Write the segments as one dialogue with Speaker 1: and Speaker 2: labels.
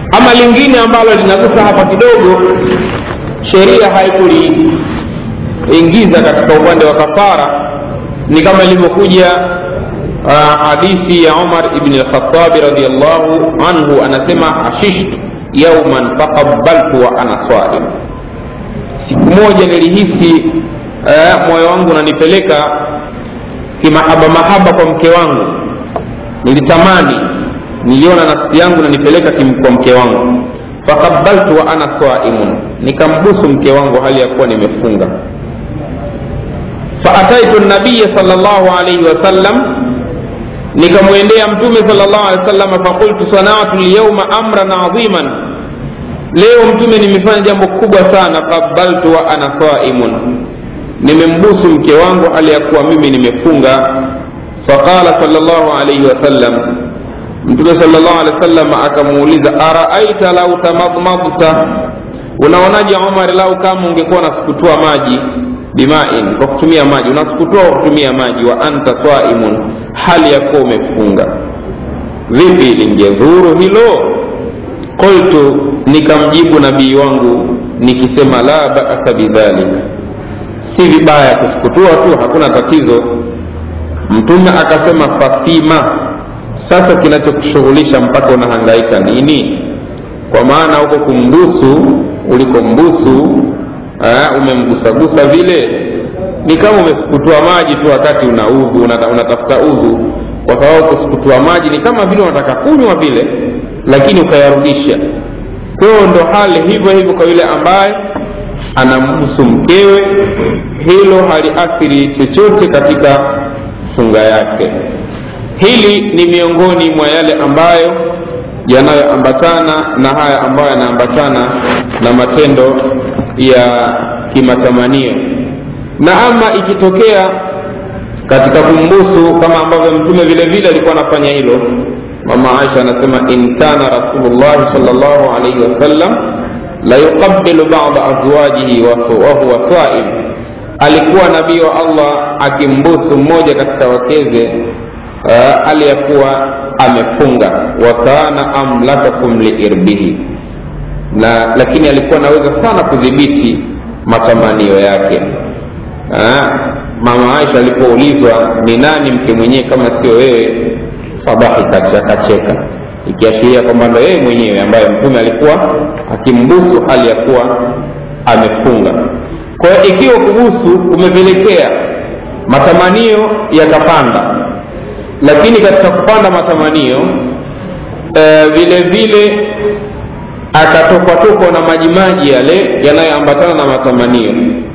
Speaker 1: ama lingine ambalo linagusa hapa kidogo sheria haikuliingiza katika upande wa kafara ni kama ilivyokuja uh, hadithi ya umar ibni lkhatabi radiallahu anhu anasema ashishtu yauman faqabaltu wa ana saim siku moja nilihisi uh, moyo wangu unanipeleka kimahaba mahaba kwa mke wangu nilitamani niliona nafsi yangu nanipeleka kwa mke wangu faqabaltu wa ana saimun nikambusu mke wangu hali ya kuwa nimefunga faataitu nabiya sal llahu alaihi wasallam nikamwendea mtume sal llahu alehi wasallam faqultu sanatu lyauma amran adhiman leo mtume nimefanya jambo kubwa sana qabaltu wa ana saimun nimembusu mke wangu hali ya kuwa mimi nimefunga faqala sal llahu alaihi wasallam mtume sal llahu alehi wasallam akamuuliza araaita lau tamadmadta unaonaje umar lau kama ungekuwa unasukutua maji bimain kwa kutumia maji unasukutua kwa kutumia maji wa anta swaimun hali ya kuwa umefunga vipi lingedhuru hilo qultu nikamjibu nabii wangu nikisema la basa bidhalik si vibaya kusukutua tu hakuna tatizo mtume akasema fasima sasa kinachokushughulisha mpaka unahangaika nini kwa maana huko kumbusu ulikombusu umemgusagusa vile ni kama umesukutua maji tu wakati una udhu unatafuta udhu kwa sababu kusukutua maji ni kama vile unataka kunywa vile lakini ukayarudisha kwa hiyo ndo hali hivyo hivyo kwa yule ambaye anambusu mkewe hilo haliathiri chochote katika funga yake hili ni miongoni mwa yale ambayo yanayoambatana na haya ambayo yanaambatana na matendo ya kimatamanio na ama ikitokea katika kumbusu kama ambavyo mtume vile vile alikuwa anafanya hilo mama aisha anasema in kana rasulullahi salllahu alaihi wasallam la yuqabilu bada azwajihi wahuwa saim alikuwa nabii wa allah akimbusu mmoja katika wakeze uh, aliyekuwa amefunga wa kana amlakakum liirbihi na lakini alikuwa anaweza sana kudhibiti matamanio yake ha? mama aisha alipoulizwa ni nani mke mwenyewe kama sio wewe fadhahikat akacheka ikiashiria kwamba ndo yeye mwenyewe ambaye mtume alikuwa akimbusu hali ya kuwa amefunga kwa hiyo ikiwa kubusu kumepelekea matamanio yakapanda lakini katika kupanda matamanio e, vile vile akatokwatokwa na majimaji yale yanayoambatana na matamanio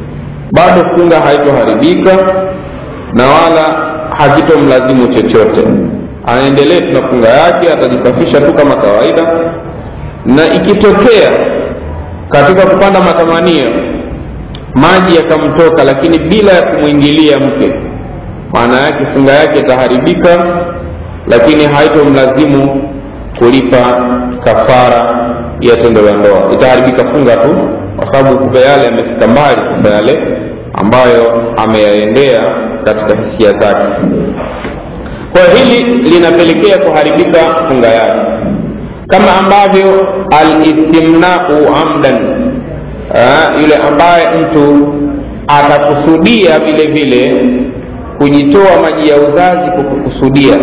Speaker 1: bado funga haitoharibika na wala hakitomlazimu chochote anaendelea tuna funga yake atajisafisha tu kama kawaida na ikitokea katika kupanda matamanio maji yakamtoka lakini bila ya kumwingilia mke maana yake funga yake itaharibika lakini haitomlazimu kulipa kafara ya tendo la ndoa itaharibika funga tu kwa sababu kumbe yale yamefika mbali kumbe yale ambayo ameyaendea katika hisia zake kwa hili linapelekea kuharibika funga yake kama ambavyo alistimnau amdan Aa, yule ambaye mtu atakusudia vile vile kujitoa maji ya uzazi kwa kukusudia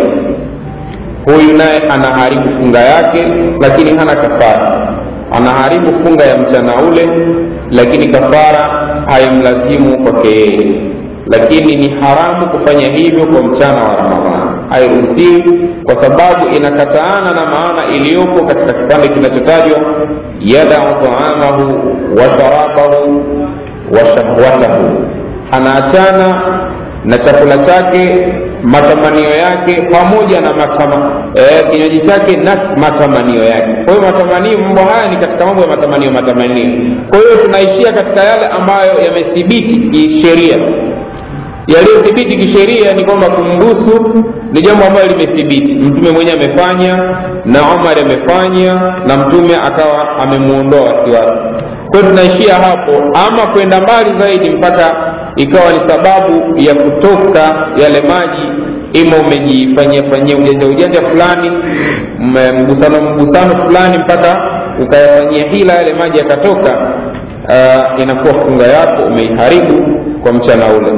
Speaker 1: huyu naye anaharibu funga yake lakini hana kafara anaharibu funga ya mchana ule lakini kafara haimlazimu kwake yeye lakini ni haramu kufanya hivyo kwa mchana wa ramadhani hairuhusiwi kwa sababu inakataana na maana iliyopo katika kipande kinachotajwa yadau taamahu wa sharabahu wa shahwatahu anaachana na chakula chake matamanio yake pamoja na matama, eh, kinywaji chake na matamanio yake kwa hiyo matamanio mambo haya ni katika mambo ya matamanio matamanio kwa hiyo tunaishia katika yale ambayo yamethibiti kisheria yaliyothibiti kisheria ni kwamba kumbusu ni jambo ambalo limethibiti mtume mwenyewe amefanya na omar amefanya na mtume akawa amemwondoa wasiwasi kwa hiyo tunaishia hapo ama kwenda mbali zaidi mpaka ikawa ni sababu ya kutoka yale maji ima umejifanyia fanyia ujanja ujanja fulani mgusano mgusano fulani mpaka ukayafanyia hila yale maji yakatoka uh, inakuwa funga yako umeiharibu kwa mchana ule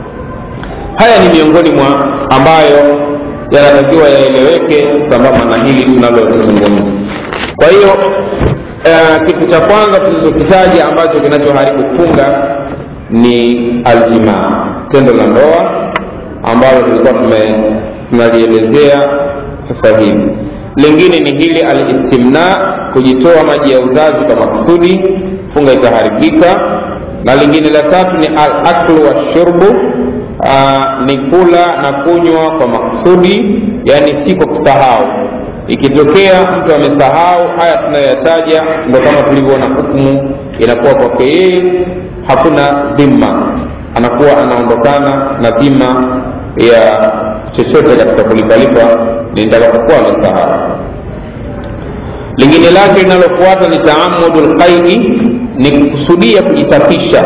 Speaker 1: haya ni miongoni mwa ambayo yanatakiwa yaeleweke sambamba na hili tunalolizungumza kwa hiyo uh, kitu cha kwanza tulichokitaja ambacho kinachoharibu funga ni aljimaa tendo la ndoa ambalo tulikuwa tunalielezea sasa hivi lingine ni hili alistimna kujitoa maji ya uzazi kwa makusudi funga itaharibika na lingine la tatu ni alaklu washurbu ni kula na kunywa kwa makusudi yani si kwa kusahau ikitokea mtu amesahau haya tunayoyataja ndo kama tulivyoona hukumu inakuwa kwake yeye hakuna dhima anakuwa anaondokana na dhima ya chochote katika kulipalipa nitakapokuwa amesahau lingine lake linalofuata ni taamudu lqaidi ni kukusudia kujisafisha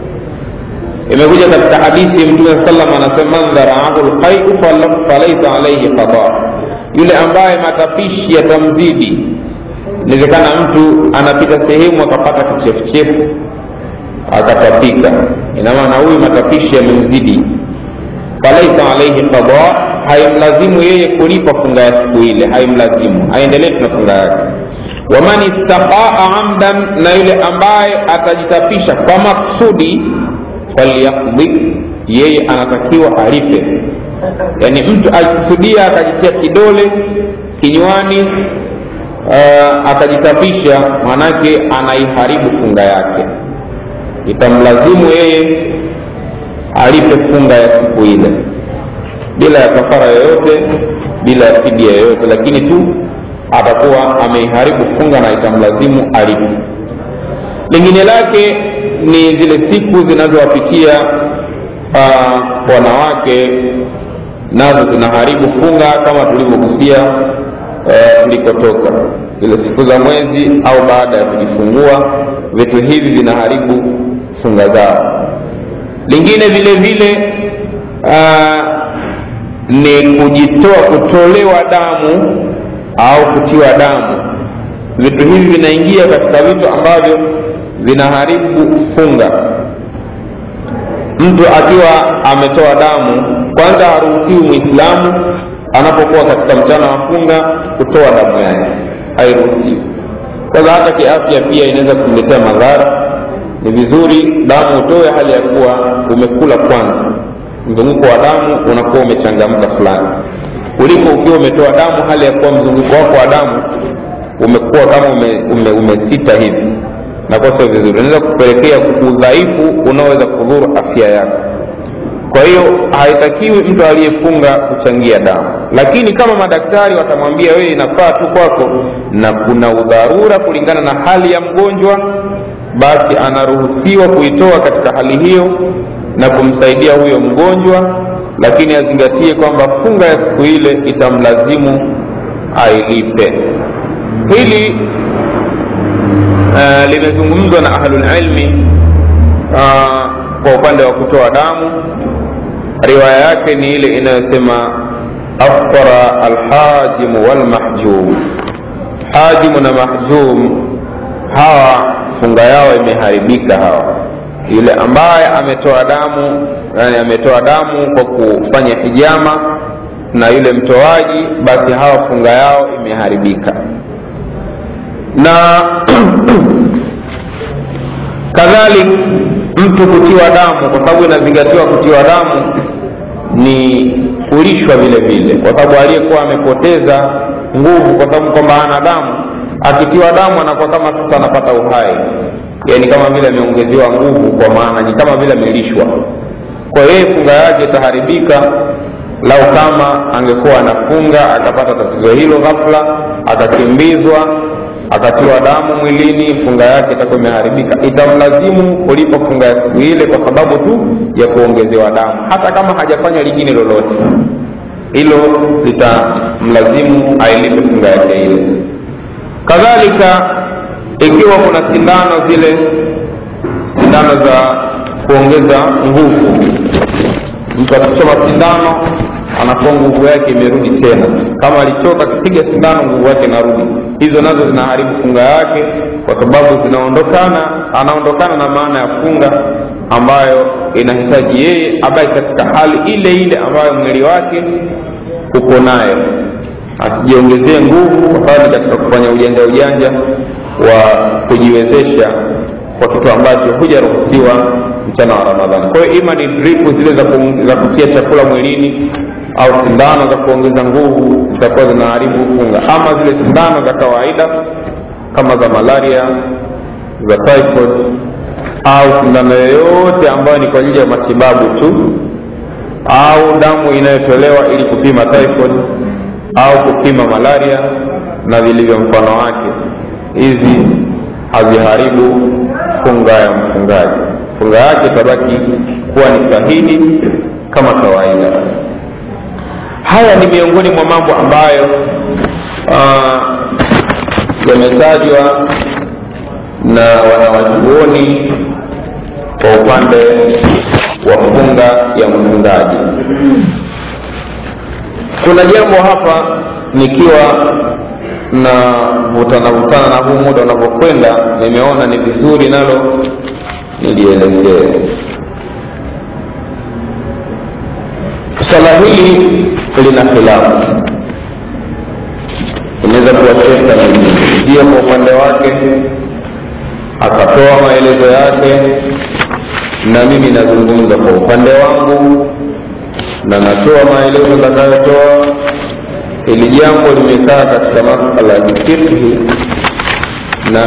Speaker 1: imekuja katika hadithi mtume salam anasema man dharaahu lqaiu falaisa alaihi qada yule ambaye matapishi yatamzidi inawezekana mtu anapita sehemu akapata kichefuchefu akatapika ina maana huyu matapishi yamemzidi falaisa alaihi qada haimlazimu yeye kulipa funga ya siku ile haimlazimu aendelee tuna funga yake waman istaqaa amdan na yule ambaye atajitapisha kwa maksudi falyaqdi yeye anatakiwa alipe yaani mtu akikusudia akajitia kidole kinywani uh, akajitapisha manake anaiharibu funga yake itamlazimu yeye alipe funga ya siku ile bila ya kafara yoyote bila ya fidia yoyote lakini tu atakuwa ameiharibu funga na itamlazimu alipe lingine lake ni zile siku zinazowapitia uh, wanawake nazo zinaharibu funga kama tulivyogusia uh, tulikotoka zile siku za mwezi au baada ya kujifungua vitu hivi vinaharibu funga zao lingine vile vile uh, ni kujitoa kutolewa damu au kutiwa damu vitu hivi vinaingia katika vitu ambavyo vinaharibu funga mtu akiwa ametoa damu kwanza haruhusiwi mwislamu anapokuwa katika mchana wa funga kutoa damu yake hairuhusiwi kwanza hata kiafya pia inaweza kumletea madhara ni vizuri damu utoe hali ya kuwa umekula kwanza mzunguko wa damu unakuwa umechangamka fulani kuliko ukiwa umetoa damu hali ya kuwa mzunguko wako wa damu umekuwa kama umesita ume, ume hivi nakuwa sio vizuri unaweza kupelekea udhaifu unaoweza kudhuru afya yako kwa hiyo haitakiwi mtu aliyefunga kuchangia damu lakini kama madaktari watamwambia wewe inafaa tu kwako na kuna udharura kulingana na hali ya mgonjwa basi anaruhusiwa kuitoa katika hali hiyo na kumsaidia huyo mgonjwa lakini azingatie kwamba funga ya siku ile itamlazimu ailipe hili uh, limezungumzwa na ahlulilmi uh, kwa upande wa kutoa damu riwaya yake ni ile inayosema aftara alhajimu walmahjum hajimu na mahjum hawa funga yao imeharibika hawa yule ambaye ametoa damu yani ametoa damu kwa kufanya hijama na yule mtoaji basi hawa funga yao imeharibika na kadhalik mtu kutiwa damu kwa sababu inazingatiwa kutiwa damu ni kulishwa vile vile kwa sababu aliyekuwa amepoteza nguvu kwa sababu kwamba ana damu akitiwa damu anakuwa kama sasa anapata uhai yani kama vile ameongezewa nguvu kwa maana ni kama vile amelishwa kwa yeye funga yake itaharibika lau kama angekuwa anafunga akapata tatizo hilo ghafla akakimbizwa akatiwa damu mwilini funga yake itakuwa imeharibika itamlazimu kulipa funga ya siku ile kwa sababu tu ya kuongezewa damu hata kama hajafanya lingine lolote hilo litamlazimu ailipe funga yake ile kadhalika ikiwa kuna sindano zile sindano za kuongeza nguvu mtu akichoma sindano anakuwa nguvu yake imerudi tena kama alichoka akipiga sindano nguvu yake inarudi hizo nazo zinaharibu funga yake kwa sababu zinaondokana anaondokana na maana ya funga ambayo inahitaji yeye abaki katika hali ile ile ambayo mwili wake uko nayo asijiongezee nguvu kwa sababu katika kufanya ujanja ujanja wa kujiwezesha kwa kitu ambacho hujaruhusiwa mchana wa ramadhani kwa hiyo ima ni dripu zile za, ku, za kutia chakula mwilini au sindano za kuongeza nguvu zitakuwa zinaharibu funga ama zile sindano za kawaida kama za malaria za typhoid au sindano yoyote ambayo ni kwa ajili ya matibabu tu au damu inayotolewa ili kupima typhoid au kupima malaria na vilivyo mfano wake hizi haziharibu funga ya mfungaji funga yake itabaki kuwa ni sahihi kama kawaida haya ni miongoni mwa mambo ambayo uh, yametajwa na wanawachuoni kwa upande wa funga ya mfungaji kuna jambo hapa nikiwa na vutana vutana na huu muda unavyokwenda nimeona ni vizuri nalo nilielezee swala hili lina khilafu inaweza kuwa shekha ndio kwa upande wake akatoa maelezo yake na mimi nazungumza kwa upande wangu na natoa maelezo nitakayotoa hili jambo limekaa katika masala ya kifikhi na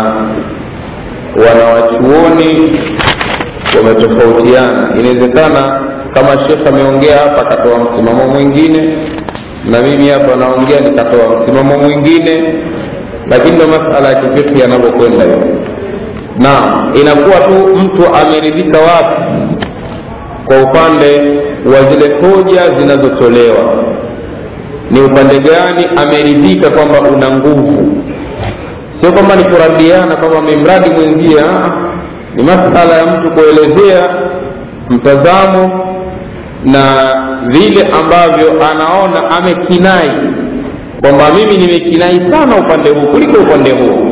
Speaker 1: wanawachuoni wametofautiana inawezekana kama shekh ameongea hapa akatoa msimamo mwingine na mimi hapa naongea nikatoa msimamo mwingine lakini ndo masala ya kifikhi yanavyokwenda hiyo naam inakuwa tu mtu ameridhika wapi kwa upande wa zile hoja zinazotolewa ni upande gani ameridhika kwamba una nguvu sio kwamba ni kuradiana kwamba memradi mwenzie ni masala ya mtu kuelezea mtazamo na vile ambavyo anaona amekinai kwamba mimi nimekinai sana upande huu kuliko upande huu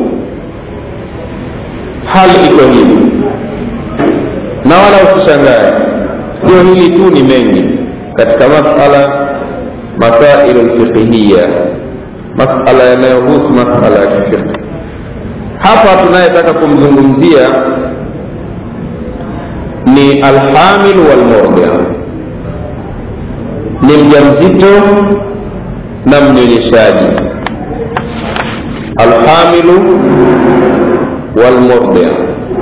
Speaker 1: hali iko hivi na wala usishangae sio hili tu ni mengi katika masala masailu lfiqhiya masala yanayohusu masala ya kifiqhi hapa tunayetaka kumzungumzia ni alhamil walmurdia ni mjamzito na mnyonyeshaji alhamilu walmurdia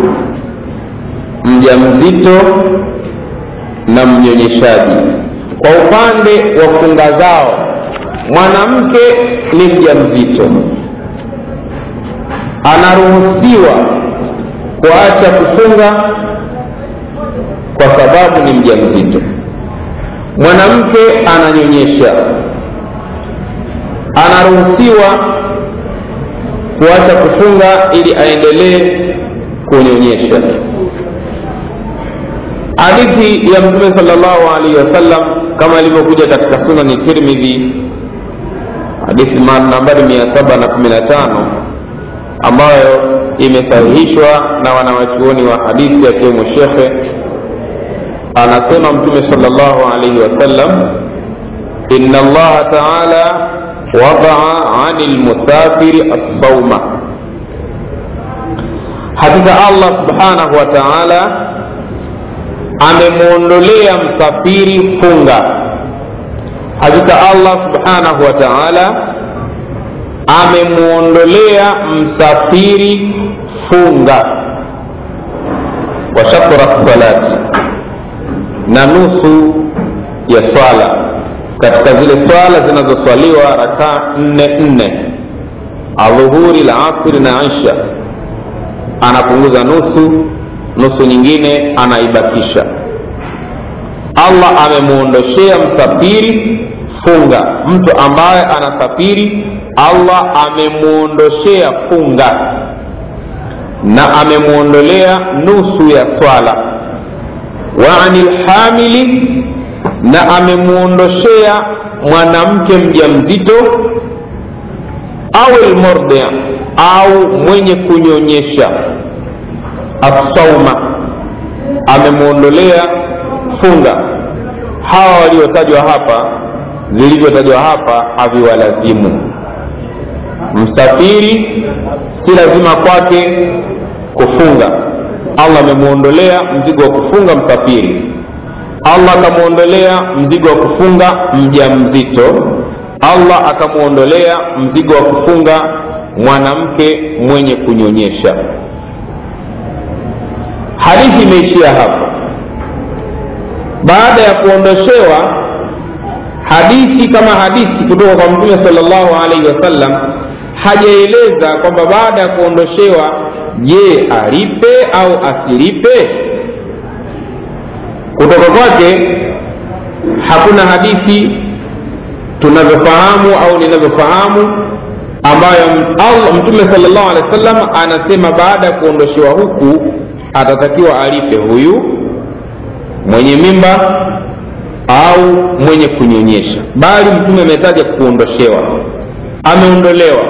Speaker 1: mjamzito na mnyonyeshaji kwa upande wa funga zao mwanamke ni mjamzito anaruhusiwa kuacha kufunga kwa sababu ni mjamzito mwanamke ananyonyesha anaruhusiwa kuacha kufunga ili aendelee kunyonyesha hadithi ya mtume salllahu alaihi wasallam kama ilivyokuja katika sunani tirmidhi hadithi nambari mia saba na kumi na tano ambayo imesahihishwa na wanawachuoni wa hadithi akiwemo shekhe anasema mtume salllahu alaihi wasallam ina allaha taala wadaa ani lmusafiri assauma hakika allah subhanahu wa taala amemwondolea msafiri funga hakika allah subhanahu wa taala amemwondolea msafiri funga wa shatra salati na nusu ya swala katika zile swala zinazoswaliwa rakaa nne nne adhuhuri la asri na isha anapunguza nusu nusu nyingine anaibakisha allah amemwondoshea msafiri funga mtu ambaye anasafiri allah amemwondoshea funga na amemwondolea nusu ya swala wa ani lhamili na amemwondoshea mwanamke mja mzito au lmurdi au mwenye kunyonyesha assauma amemwondolea funga hawa waliotajwa hapa vilivyotajwa hapa haviwalazimu msafiri si lazima kwake kufunga allah amemwondolea mzigo wa kufunga msafiri allah akamwondolea mzigo wa kufunga mja mzito allah akamwondolea mzigo wa kufunga mwanamke mwenye kunyonyesha hadithi imeishia hapa baada ya kuondoshewa hadithi kama hadithi kutoka kwa mtume salllahu alaihi wasallam hajaeleza kwamba baada ya kuondoshewa je alipe au asilipe kutoka kwake hakuna hadithi tunavyofahamu au ninavyofahamu ambayo Allah, mtume salllahu alehi wa sallam anasema baada ya kuondoshewa huku atatakiwa alipe huyu mwenye mimba au mwenye kunyonyesha bali mtume ametaja kuondoshewa ameondolewa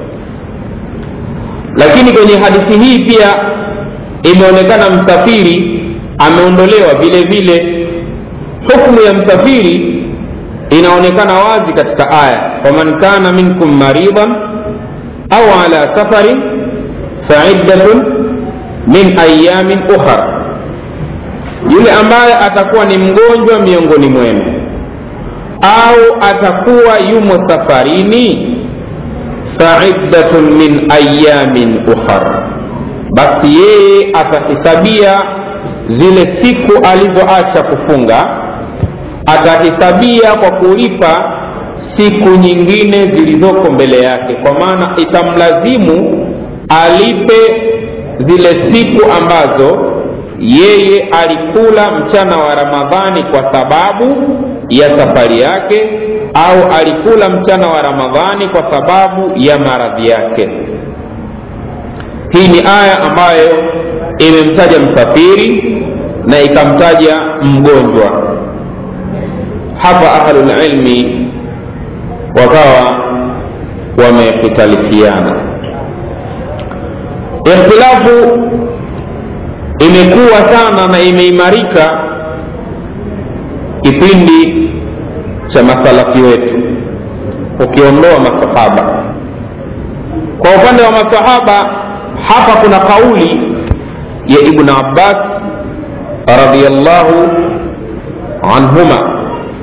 Speaker 1: lakini kwenye hadithi hii pia imeonekana msafiri ameondolewa vile vile hukmu ya msafiri inaonekana wazi katika aya faman kana minkum maridan au ala safarin faiddatun min ayamin ukhra yule ambaye atakuwa ni mgonjwa miongoni mwenu au atakuwa yumo safarini faiddatun min ayamin ukhar basi yeye atahisabia zile siku alizoacha kufunga atahisabia kwa kulipa siku nyingine zilizoko mbele yake kwa maana itamlazimu alipe zile siku ambazo yeye alikula mchana wa ramadhani kwa sababu ya safari yake au alikula mchana wa ramadhani kwa sababu ya maradhi yake hii ni aya ambayo imemtaja msafiri na ikamtaja mgonjwa hapa ahlulilmi wakawa wamekhtalifiana ikhtilafu imekuwa sana na imeimarika kipindi cha masalafi wetu ukiondoa masahaba kwa upande wa masahaba hapa kuna kauli ya ibn abbas radiallahu anhuma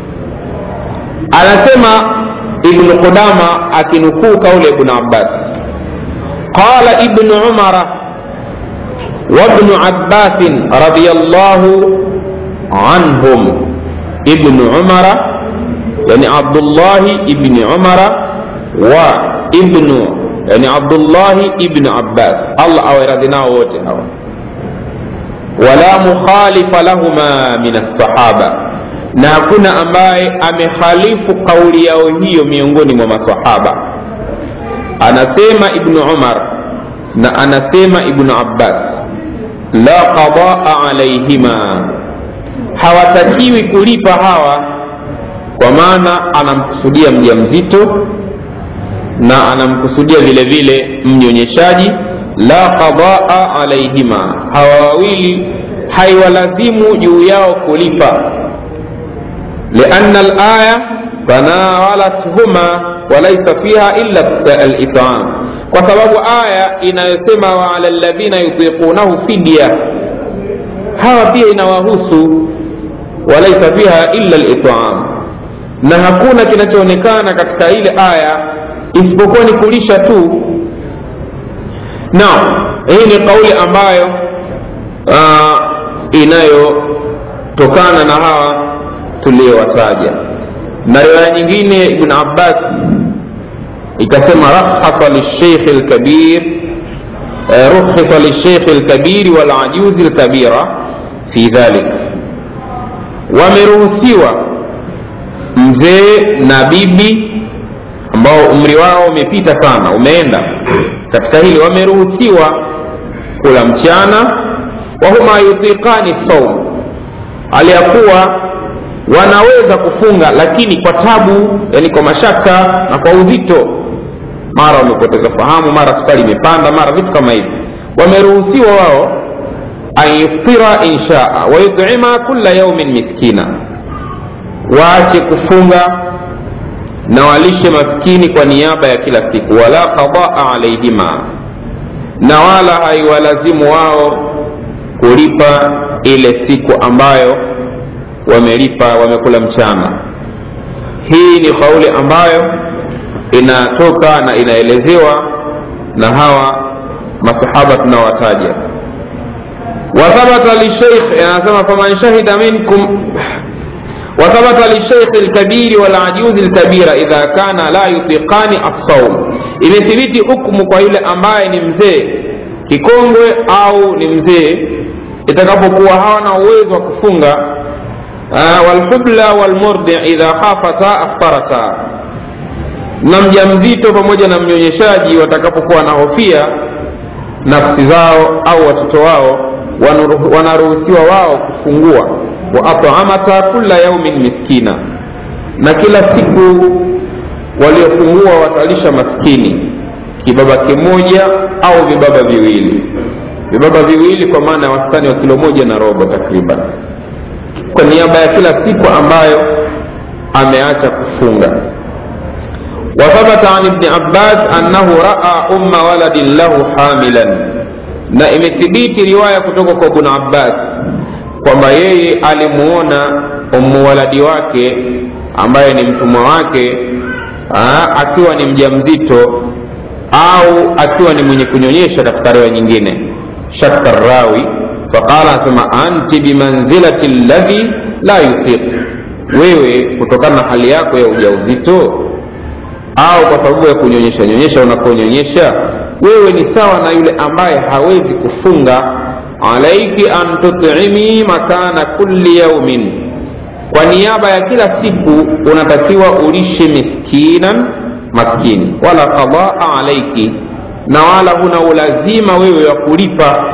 Speaker 1: anasema ibnu qudama akinukuu kauli ya ibn abbas qala ibnu umara وابن عباس رضي الله عنهم ابن عمر يعني عبد الله ابن عمر وابن يعني عبد الله ابن عباس الله أو رضينا ووته ولا مخالف لهما من الصحابة na hakuna ambaye amekhalifu kauli yao hiyo miongoni mwa masahaba anasema ibnu umar na anasema ibnu abbas la qadaa alaihima hawatakiwi kulipa hawa kwa maana anamkusudia mja mzito na anamkusudia vile vile mnyonyeshaji la qadaa alaihima hawa wawili haiwalazimu juu yao kulipa lianna alaya tanawalathuma walaisa fiha illa litam kwa sababu aya inayosema waala ladhina yutiqunahu fidya hawa pia inawahusu walaisa fiha illa litam na hakuna kinachoonekana katika ile aya isipokuwa ni kulisha tu naam hii ni kauli ambayo uh, inayotokana na hawa tuliyowataja na riwaya nyingine ibn abbas ikasema rakhasa lisheikh lkabir rukhisa lisheikh lkabiri walajuzi lkabira fi dhalik wameruhusiwa mzee na bibi ambao umri wao umepita sana umeenda katika hili wameruhusiwa kula mchana wahuma yutiqani saum aliyakuwa wanaweza kufunga lakini kwa tabu yani kwa mashaka na kwa uzito mara wamepoteza fahamu mara sukari imepanda mara vitu kama hivi wameruhusiwa wao an yuftira inshaa wayutima kula yaumin miskina waache kufunga na walishe maskini kwa niaba ya kila siku wala qadaa alaihima na wala haiwalazimu wao kulipa ile siku ambayo wamelipa wamekula mchana hii ni kauli ambayo inatoka na inaelezewa na hawa masahaba tunawataja wathabata lisheikh anasema faman shahida minkum وثبت للشيخ الكبير والعجوز الكبيرة إذا كان لا يطيقان الصوم imethibiti hukumu kwa yule ambaye ni mzee kikongwe au ni mzee itakapokuwa hawana uwezo wa kufunga walhubla walmurdi idha khafata aftarata na mja mzito pamoja na mnyonyeshaji watakapokuwa wanahofia nafsi zao au watoto wao wanaruhusiwa wao kufungua wa atamata kula yaumin miskina na kila siku waliofungua watalisha maskini kibaba kimoja au vibaba viwili vibaba viwili kwa maana ya wastani wa kilo moja na robo takriban kwa niaba ya kila siku ambayo ameacha kufunga wathabata an ibni abbas annahu raa umma waladin lahu hamilan na imethibiti riwaya kutoka kwa ibn abbas kwamba yeye alimuona ummu waladi wake ambaye ni mtumwa wake aa, akiwa ni mja mzito au akiwa ni mwenye kunyonyesha katika riwaya nyingine shakka rawi faqala anasema anti bimanzilati ladhi la yutiq wewe kutokana na hali yako ya ujauzito au kwa sababu ya kunyonyesha nyonyesha unaponyonyesha wewe ni sawa na yule ambaye hawezi kufunga alaiki an tutimi makana kulli yaumin kwa niaba ya kila siku unatakiwa ulishe miskinan maskini wala qadaa alaiki na wala huna ulazima wewe wa kulipa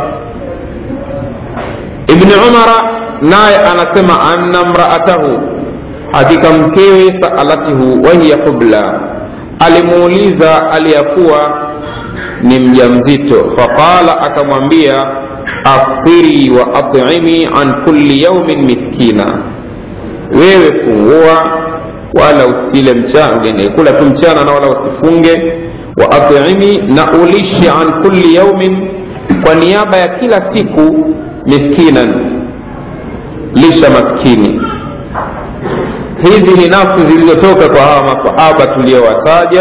Speaker 1: ibni umara naye anasema anna mraatahu hakika mkewe saalatihu wahiya qubla alimuuliza aliyakuwa ni mja mzito faqala akamwambia aftiri wa atimi an kulli yaumin miskina wewe fungua wala usile mchana kula tu mchana na wala usifunge wa atimi na ulishe an kulli yaumin kwa niaba ya kila siku miskinan lisha maskini hizi ni nafsi zilizotoka kwa hawa masahaba tuliyowataja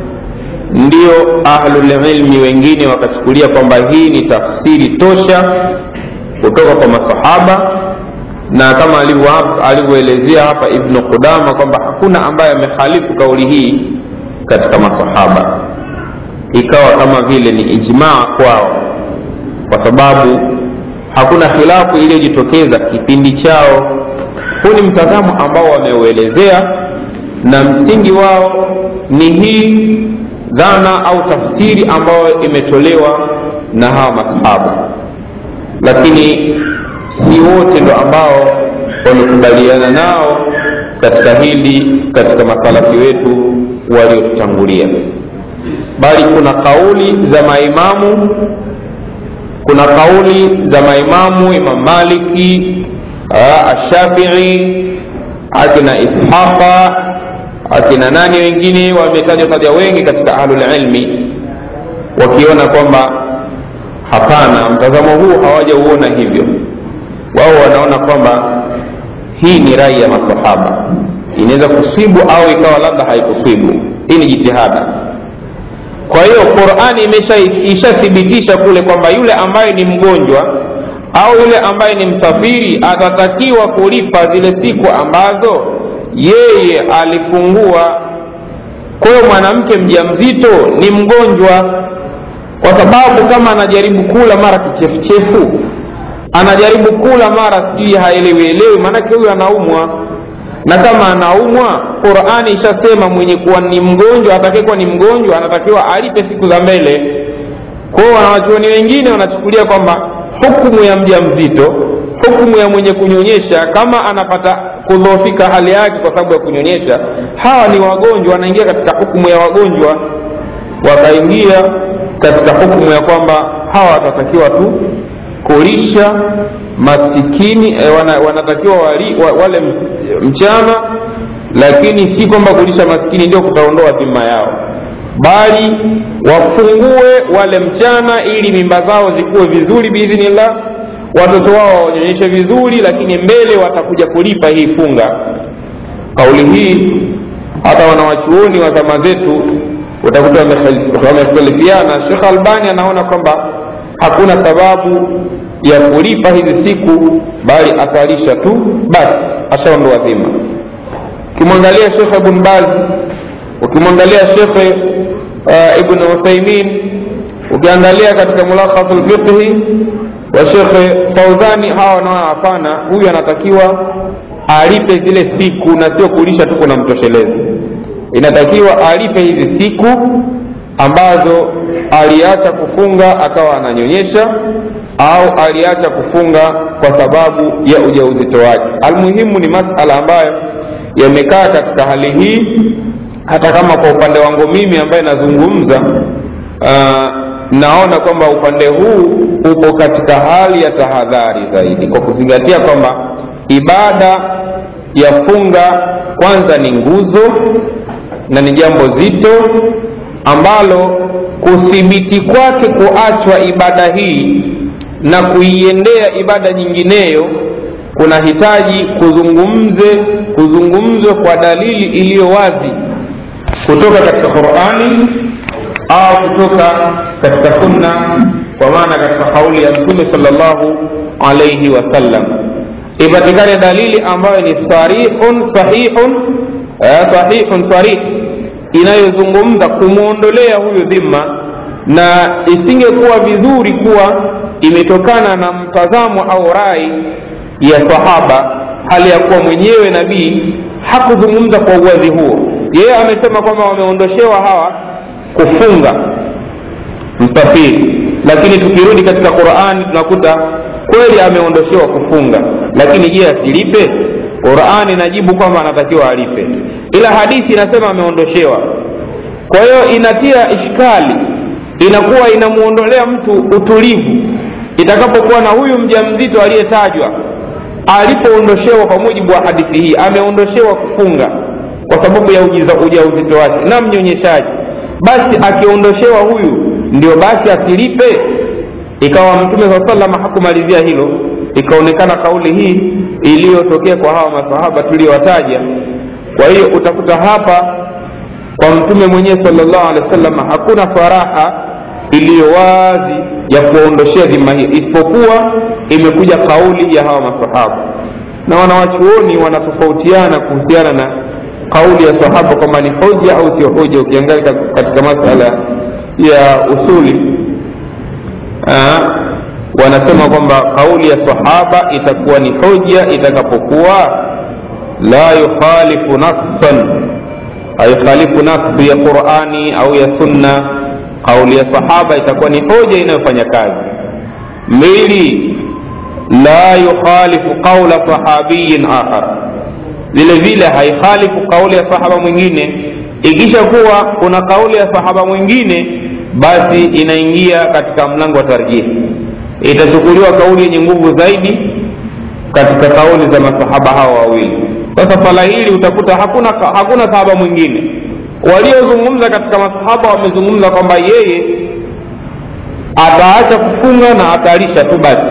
Speaker 1: ndio ahlulilmi wengine wakachukulia kwamba hii ni tafsiri tosha kutoka kwa masahaba na kama alivyoelezea hapa ibnu qudama kwamba hakuna ambaye amehalifu kauli hii katika masahaba ikawa kama vile ni ijmaa kwao kwa sababu hakuna khilafu iliyojitokeza kipindi chao huu ni mtazamo ambao wameuelezea na msingi wao ni hii dhana au tafsiri ambayo imetolewa na hawa masahaba lakini si wote ndo ambao wamekubaliana nao katika hili katika masalafi wetu waliotutangulia bali kuna kauli za maimamu kuna kauli za maimamu imam maliki ashafii akina ishaqa akina nani wengine wametajwa taja wengi katika ahlulilmi wakiona kwamba hapana mtazamo huu hawajauona hivyo wao wanaona kwamba hii ni rai ya masahaba inaweza kusibu au ikawa labda haikusibu hii ni jitihada kwa hiyo qurani ishathibitisha kule kwamba yule ambaye ni mgonjwa au yule ambaye ni msafiri atatakiwa kulipa zile siku ambazo yeye alifungua kwa hiyo mwanamke mja mzito ni mgonjwa kwa sababu kama anajaribu kula mara kichefuchefu anajaribu kula mara sijui haelewielewi maanake huyu anaumwa na kama anaumwa qurani ishasema mwenye kuwa ni mgonjwa atakayekuwa ni mgonjwa anatakiwa alipe siku za mbele kwao wanawachuoni wengine wanachukulia kwamba hukumu ya mja mzito hukumu ya mwenye kunyonyesha kama anapata kudhoofika hali yake kwa sababu ya kunyonyesha hawa ni wagonjwa wanaingia katika hukumu ya wagonjwa wakaingia katika hukumu ya kwamba hawa watatakiwa tu kulisha masikini eh, wana, wanatakiwa wali, wa, wale mchana lakini si kwamba kulisha maskini ndio kutaondoa dhima yao bali wafungue wale mchana ili mimba zao zikuwe vizuri biidhnillah watoto wao waonyeshe vizuri lakini mbele watakuja kulipa hii funga kauli hii hata wanawachuoni wa zama zetu utakuta wamekhtalifiana shekh albani anaona kwamba hakuna sababu ya kulipa hizi siku bali atalisha tu basi ashaondoa dhima ukimwangalia shekhe ibn baz ukimwangalia shekhe uh, ibn uthaimin ukiangalia katika mulakhasu lfiqhi wa shekhe fauzani hawa wanaona hapana huyu anatakiwa alipe zile siku na sio kulisha tu kuna mtoshelezi inatakiwa alipe hizi siku ambazo aliacha kufunga akawa ananyonyesha au aliacha kufunga kwa sababu ya ujauzito wake almuhimu ni masala ambayo yamekaa katika hali hii hata kama kwa upande wangu mimi ambaye nazungumza uh, naona kwamba upande huu upo katika hali ya tahadhari zaidi kwa kuzingatia kwamba ibada ya funga kwanza ni nguzo na ni jambo zito ambalo kuthibiti kwake kuachwa ibada hii na kuiendea ibada nyingineyo kunahitaji kuzungumze kuzungumzwe kwa dalili iliyo wazi kutoka katika qurani au kutoka katika sunna kwa maana katika kauli ya mtume salllahu alaihi wasallam ipatikane dalili ambayo ni sarihun sahihun eh, sahihun sarih inayozungumza kumwondolea huyu dhima na isingekuwa vizuri kuwa imetokana na mtazamo au rai ya sahaba hali ya kuwa mwenyewe nabii hakuzungumza kwa uwazi huo yeye amesema kwamba wameondoshewa hawa kufunga msafiri lakini tukirudi katika qurani tunakuta kweli ameondoshewa kufunga lakini je asilipe qurani inajibu kwamba anatakiwa alipe ila hadithi inasema ameondoshewa kwa hiyo inatia ishkali inakuwa inamwondolea mtu utulivu itakapokuwa na huyu mja mzito aliyetajwa alipoondoshewa kwa mujibu wa hadithi hii ameondoshewa kufunga kwa sababu ya ujauzito wake na mnyonyeshaji basi akiondoshewa huyu ndio basi asilipe ikawa mtume saa salama hakumalizia hilo ikaonekana kauli hii iliyotokea kwa hawa masahaba tuliyowataja kwa hiyo utakuta hapa kwa mtume mwenyewe salllahu alehi wa sallam hakuna faraha iliyo wazi ya kuwaondoshea dhima hiyo isipokuwa imekuja kauli ya hawa masahaba na wanawachuoni wanatofautiana kuhusiana na kauli ya sahaba kwamba ni hoja au sio hoja ukiangalia katika masala ya usuli aa, wanasema kwamba kauli ya sahaba itakuwa ni hoja itakapokuwa la yukhalifu nafsan haikhalifu nafsi ya qurani au ya sunna kauli ya sahaba itakuwa ni hoja inayofanya kazi mbili la yukhalifu qaula sahabiyin akhar vile vile haikhalifu kauli ya sahaba mwingine ikisha kuwa kuna kauli ya sahaba mwingine basi inaingia katika mlango wa tarjihi itachukuliwa kauli yenye nguvu zaidi katika kauli za masahaba hawa wawili sasa swala hili utakuta hakuna hakuna sahaba mwingine waliozungumza katika masahaba wamezungumza kwamba yeye ataacha kufunga na atalisha tu basi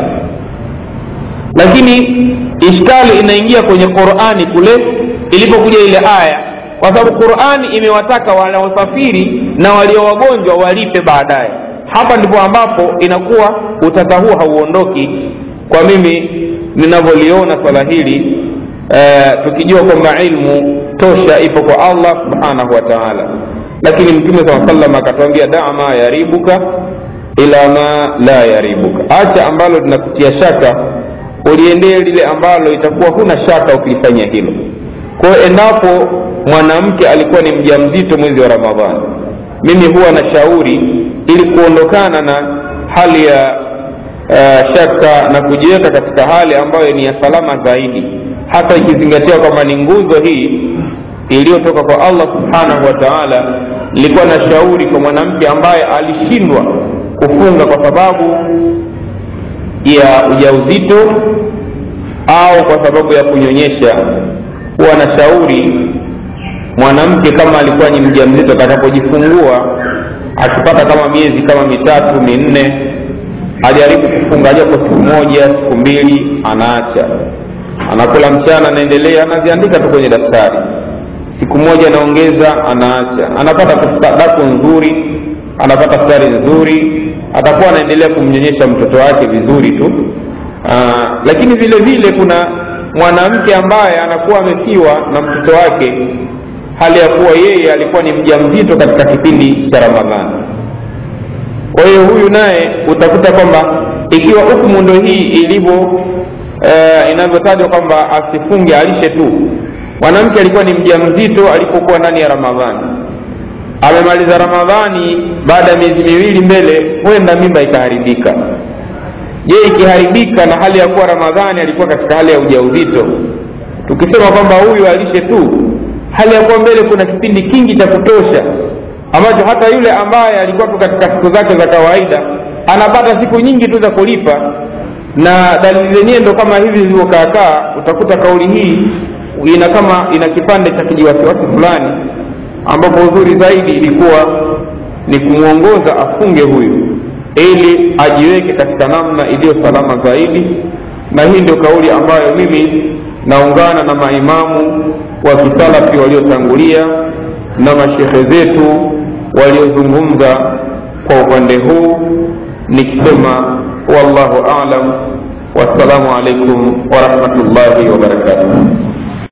Speaker 1: lakini ishkali inaingia kwenye qurani kule ilipokuja ile aya kwa sababu qurani imewataka wanaosafiri na walio wagonjwa walipe baadaye hapa ndipo ambapo inakuwa utata huo hauondoki kwa mimi ninavyoliona swala hili eh, tukijua kwamba ilmu tosha ipo kwa allah subhanahu wa taala lakini mtume saa salam akatuambia daa ma yaribuka ila ma la yaribuka acha ambalo linakutia shaka uliendee lile ambalo itakuwa huna shaka ukilifanyia hilo kwa hiyo endapo mwanamke alikuwa ni mja mzito mwezi wa ramadhani mimi huwa na shauri ili kuondokana na hali ya uh, shaka na kujiweka katika hali ambayo ni ya salama zaidi hasa ikizingatiwa kwamba ni nguzo hii iliyotoka kwa allah subhanahu wa taala nilikuwa na shauri kwa mwanamke ambaye alishindwa kufunga kwa sababu ya ujauzito au kwa sababu ya kunyonyesha huwa na shauri mwanamke kama alikuwa ni mja mzito atakapojifungua akipata kama miezi kama mitatu minne ajaribu kufunga japo siku moja siku mbili anaacha anakula mchana anaendelea anaziandika tu kwenye daftari siku moja anaongeza anaacha anapata daku nzuri anapata futari nzuri atakuwa anaendelea kumnyonyesha mtoto wake vizuri tu Aa, lakini vile vile kuna mwanamke ambaye anakuwa amefiwa na mtoto wake hali ya kuwa yeye alikuwa ni mja mzito katika kipindi cha ramadhani kwa hiyo huyu naye utakuta kwamba ikiwa hukumu ndo hii ilivyo uh, inavyotajwa kwamba asifunge alishe tu mwanamke alikuwa ni mja mzito alipokuwa ndani ya ramadhani amemaliza ramadhani baada ya miezi miwili mbele huenda mimba ikaharibika je ikiharibika na hali ya kuwa ramadhani alikuwa katika hali ya ujauzito tukisema kwamba huyu alishe tu hali ya kuwa mbele kuna kipindi kingi cha kutosha ambacho hata yule ambaye alikuwa katika siku zake za kawaida anapata siku nyingi tu za kulipa na dalili zenyewe ndo kama hivi zilivyokaakaa utakuta kauli hii ina kama ina kipande cha kijiwasiwasi fulani ambapo uzuri zaidi ilikuwa ni kumwongoza afunge huyu ili ajiweke katika namna iliyo salama zaidi na hii ndio kauli ambayo mimi naungana na maimamu wa kisalafi waliotangulia na mashehe zetu waliozungumza kwa upande huu nikisema wallahu alam wassalamu alaikum warahmatullahi wabarakatuh